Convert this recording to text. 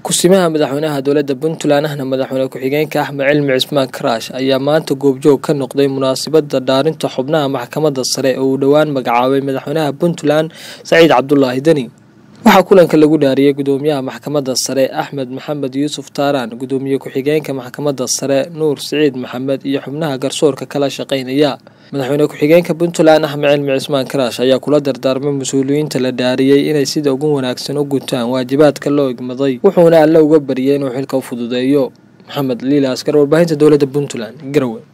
ku-simaha madaxweynaha dowladda puntland ahna madaxweyne ku-xigeenka axmed cilmi cismaan karaash ayaa maanta goobjoog ka noqday munaasabada dhaarinta xubnaha maxkamadda sare oo uu dhowaan magacaabay madaxweynaha puntland saciid cabdulaahi deni waxaa kulanka lagu dhaariyey gudoomiyaha maxkamadda sare axmed maxamed yuusuf taaraan gudoomiye ku-xigeenka maxkamadda sare nuur siciid maxamed iyo xubnaha garsoorka kala shaqeynaya madaxweyne ku-xigeenka puntland axmed cilmi cismaan karaash ayaa kula dardaarmay mas-uuliyiinta la dhaariyey inay sida ugu wanaagsan u gutaan waajibaadka loo igmaday wuxuuna alle uga bariyay inuu xilka u fududeeyo maxamed liila askar warbaahinta dowladda puntland garowe